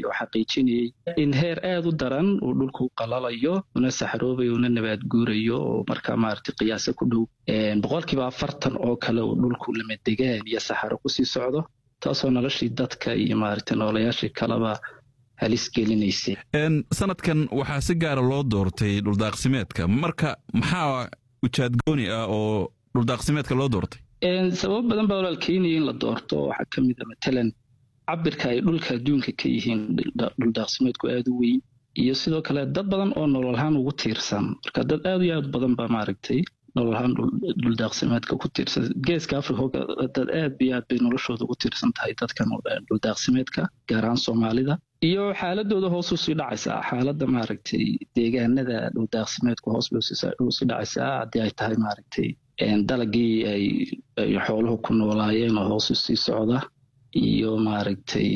oo xaqiijinayay in heer aada u daran uu dhulku qalalayo una saxroobayo una nabaad guurayo oo markaa maaragtay qiyaasa ku dhow boqolkiiba afartan oo kale uu dhulku lamadegaan iyo saxaro kusii socdo taasoo noloshii dadka iyo maaragtay noolayaashii kaleba halis gelinaysay sanadkan waxaa si gaara loo doortay dhuldaaqsimeedka marka maxaa ujaadgooni ah oo dhuldaaqsimeedka loo doortay sababo badan baa walaal keenaya in la doorto waxaa ka mid a matalan cabirka ay dhulka adduunka ka yihiin dhuldaaqsimeedku aada u weyn iyo sidoo kale dad badan oo nololahaan ugu tiirsan marka dad aada iyo aad badan baa maaragtay nololahaan dhuldaaqsimeedka ku tiirsan geeska africa dad aad iyo aad bay noloshooda ugu tiirsan tahay dadkan dhuldaaqsimeedka gaar ahaan soomaalida iyo xaaladooda hoos usii dhacaysaa xaaladda maaragtay deegaanada dhuldaaqsimeedku hoos bay usii dhacaysaa haddii ay tahay maaragtay dalagii ay xooluhu ku noolaayeen oo hoos usii socda iyo maaragtay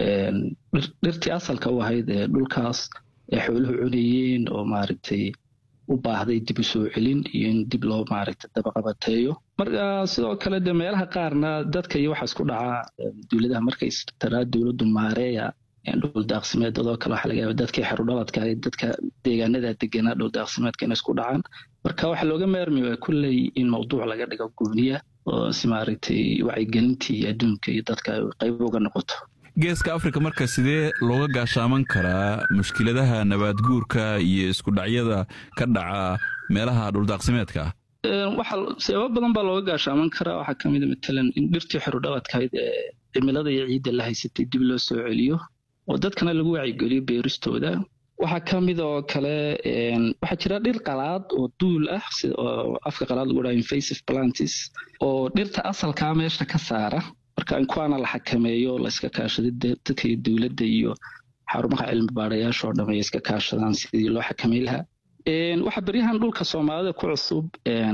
dhirtii asalka u ahayd ee dhulkaas ee xooluhu cunayeen oo maaragtay u baahday dib u soo celin iyo in dib loo maaragtay dabaqabateeyo marka sidoo kale de meelaha qaarna dadka iyo waxaa isku dhacaa dowladaha markay taraa dowladdu maareeya dhuldaaqsimeed dadoo kale waxaa laga yaaba dadkii xerudhaladka ahayd dadka deegaanada deganaa dhuldaaqsimeedka inay isku dhacaan marka waxaa looga maarmi waa kulley in mawduuc laga dhigo gooniya oo si maaragtay wacyigelintii adduunka iyo dadka ay qayb uga noqoto geeska afrika marka sidee looga gaashaaman karaa mushkiladaha nabaadguurka iyo isku dhacyada ka dhaca meelaha dhuldaaqsimeedka ah waxa sababo badan baa looga gaashaaman karaa waxaa ka mid a matalan in dhirtii xerudhaladkahayd ee cimilada iyo ciidda la haysatay dib loo soo celiyo oo dadkana lagu wacyigeliyo beeristooda waxaa ka mid oo kale waxaa jira dhir qalaad oo duul ah oo afka qalaad lagu dhaha invasive plantis oo dhirta asalkaa meesha ka saara marka in kuwaana la xakameeyo layska kaashaday dadka iyo dowladda iyo xarumaha cilmi baarayaasha oo dhamay iska kaashadaan sidii loo xakamay lahaa waxaa beryahan dhulka soomaalida ku cusub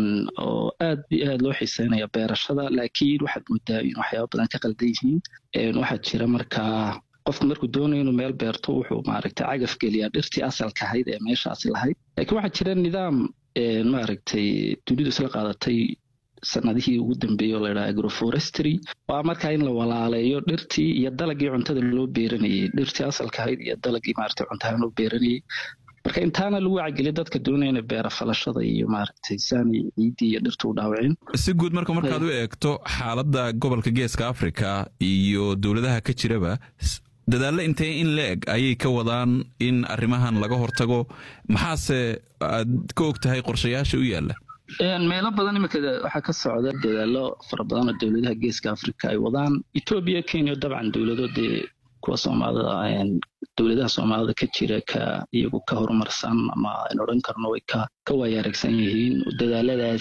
oo aad iyo aad loo xiiseynaya beerashada laakiin waxaad moodaa in waxyaaba badan ka qaldan yihiin waxaa jira markaa qofku markuu doonayo inuu meel beerto wuxuu maaragtay cagaf geliyaa dhirtii asalka ahayd ee meeshaasi lahayd laakiin waxaa jira nidaam maaragtay dunidu isla qaadatay sanadihii ugu dambeeyey oo layidhaha agroforestry waa markaa in la walaaleeyo dhirtii iyo dalagii cuntada loo beeranayey dhirtii asalka ahayd iyo dalagii maaragtay cuntahaan loo beeranayey marka intaana lagu wacigeliya dadka doonaya inay beera falashada iyo maaragtay saani ciiddii iyo dhirta u dhaawacin si guud marka markaad u eegto xaaladda gobolka geeska afrika iyo dowladaha ka jiraba dadaallo intee in la eg ayay ka wadaan in arrimahan laga hortago maxaase aad ka og tahay qorshayaasha u yaalla meelo badan iminka waxaa ka socda dadaallo fara badan oo dowladaha geeska afrika ay wadaan etoobiya kenya dabcan dowlado dee kuwa soomaalida dowladaha soomaalida ka jira ka iyagu ka horumarsan ama aynu odhan karno way ka ka waayaaragsan yihiin dadaaladaas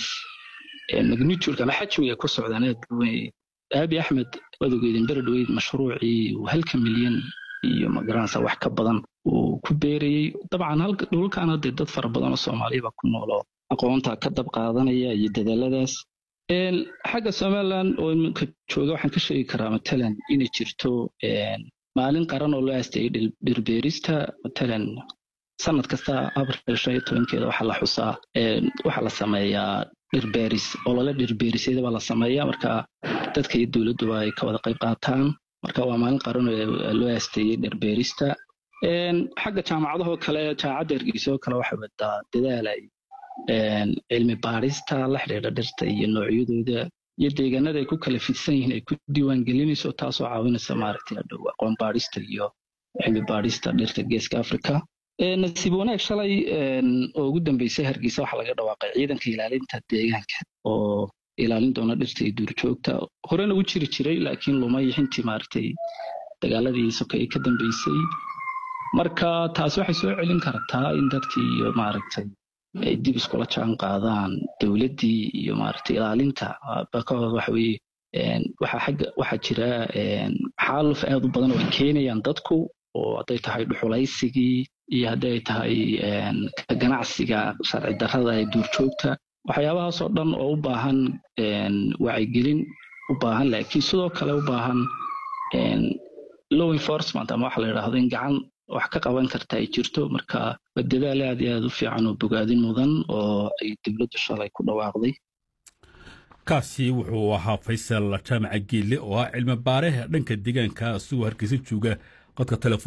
magnitudka ama xajmiga ku socdaan aad weyn aabi axmed wadogeydin beredweyd mashruucii halka milyan iyo magaranaysa wax ka badan uu ku beerayey dabcan dhulkan hadee dad fara badan oo soomaaliyaba ku noolo aqoonta ka dab qaadanaya iyo dadaaladaas xagga somalilan oo iminka jooga waxaan ka sheegi karaa matalan inay jirto maalin qaran oo loo aasteeyey dhirbeerista matalan sanad kasta abril shan iyo tobankeeda waxaa la xusaa waxaa la sameeyaa dhirbeeris olole dhirbeerisyada baa la sameeyaa marka dadka iyo dowladduba ay ka wada qayb qaataan marka waa maalin qaran oo loo aasteeyey dhirbeerista xagga jaamacadahoo kale jaamacadda hargeysa oo kale waxay wadaa dadaal ay cilmi baarista la xidhiidha dhirta iyo noocyadooda iyo deegaanada ay ku kala fidsan yihiin ay ku diiwaan gelinayso taasoo caawinaysa maaragtay hadhow aqoon baarista iyo cilmi baarista dhirta geeska africa nasiib wanaag shalay oo ugu dambeysay hargeysa waxaa laga dhawaaqay ciidanka ilaalinta deegaanka oo ilaalin doona dhirta iyo duurjoogta horena u jiri jiray laakiin lumay xintii maaragtay dagaaladii sokeeye ka dambeysay marka taasi waxay soo celin kartaa in dadkii iyo maaragtay ay dib iskula jaan qaadaan dowladdii iyo maaragtay ilaalinta bakooda waxa weeye waxaa xagga waxaa jira xaaluf aad u badan oo ay keenayaan dadku oo hadday tahay dhuxulaysigii iyo haddii ay tahay ganacsiga sharci darrada ee duurjoogta waxyaabahaasoo dhan oo u baahan wacyigelin u baahan laakiin sidoo kale u baahan law enforcement ama waxa la yidhaahdo in gacan wax ka qaban karta ay jirto marka waa dadaal aad iyo aad u fiican oo bogaadin mudan oo ay dowladdu shalay ku dhawaaqday kaasi wuxuu ahaa faysal jaamaca geelle oo ah cilmi baare dhanka deegaanka isagoo hargeysa jooga qodka telefon